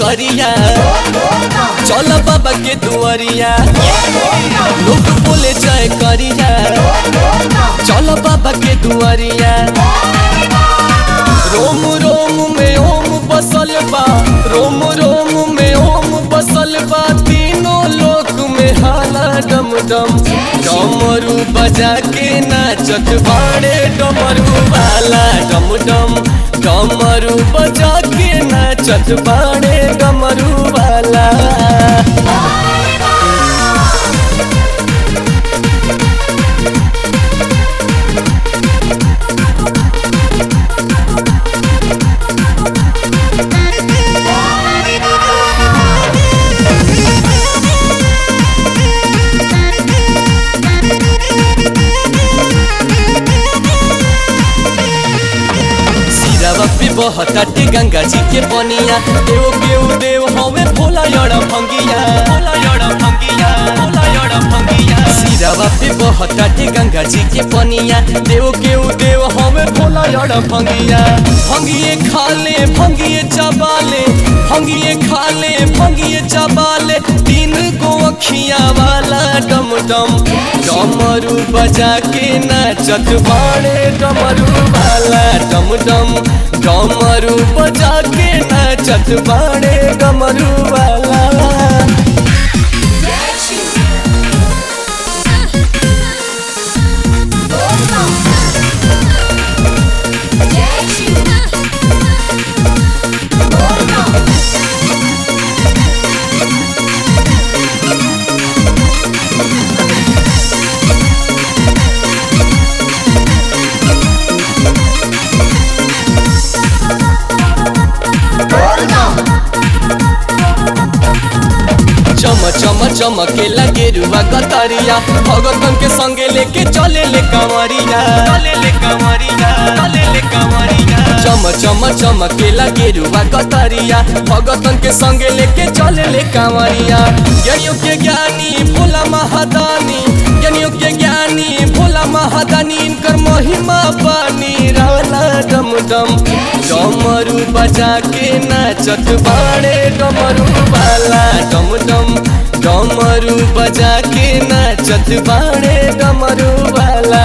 करिया चल बाबा के दुआरिया लोग बोले जय करिया चल बाबा के दुआरिया रोम रोम में ओम बसल बा रोम रोम में ओम बसल बा तीनों लोक में हाला डम डम डमरू बजा के नाचत बाड़े डमरू वाला डम डम डमरू बजा के नाचत बाड़े डमरू वाला सिरावा पे बहताटे गंगा जी के बनिया देव केऊ देव हवे भोला यड़ा भंगिया भोला यड़ा भंगिया भोला यड़ा भंगिया सिरावा पे बहताटे गंगा जी के बनिया देव केऊ देव हवे भोला यड़ा भंगिया भंगिए खाले भंगिए चबाले भंगिए खाले भंगिए चबाले तीन गो अखिया वाला डम डम डमरू बजा के नाचत बाड़े डमरू वाला डम डम डमरू बजा के नाचत बाड़े डमरू वाला चम चम चमके लगे रुआ कतरिया भगतन के संगे लेके चले ले कंवरिया चले ले कंवरिया चले ले कंवरिया चम चम चमके लगे रुआ कतरिया भगतन के संगे लेके चले ले कंवरिया ज्ञानियों के ज्ञानी भोला महादानी ज्ञानियों के ज्ञानी भोला महादानी इनकर महिमा पानी राला डम डम डमरू बजा के नाचत बाड़े डमरू वाला डम डम डमरू बजा के नाचत बाड़े डमरू वाला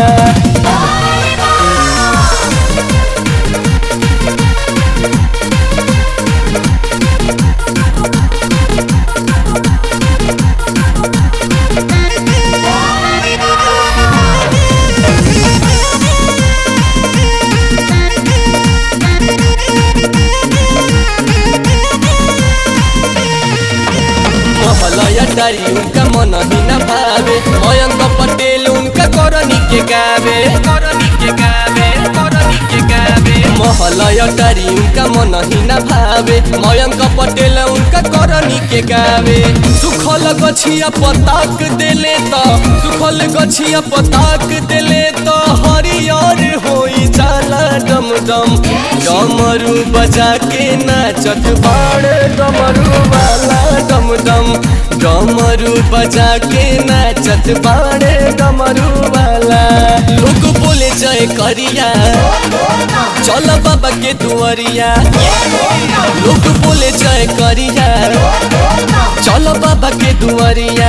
महलया डारी उनका मन ही न भावे मयंक पटेल उनका करनी के गावे करनी के गावे करनी के गावे महलया डारी उनका मन ही न भावे मयंक पटेल उनका करनी के गावे सुखल गछिया पताक देले त सुखल गछिया पताक देले त हरियर होई जाला डम डम डमरू बजा के नाचत बाड़ डमरू वाला डम डम डमरू बजा के नाचत बाड़े डमरू वाला लोग बोले जय करिया चल बाबा के दुआरिया लोग बोले जय करिया चल बाबा के दुआरिया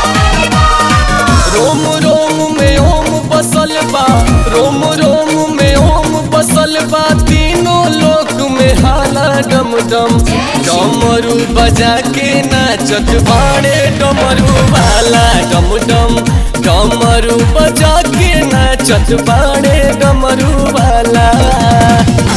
रोम रोम में ओम बसल बा रोम रोम में ओम बसल बा तीनों लोक में हाला डम डम डमरू बजा के नाचत बाड़े डमरू वाला डम डम डमरू बजा के नाचत बाड़े डमरू वाला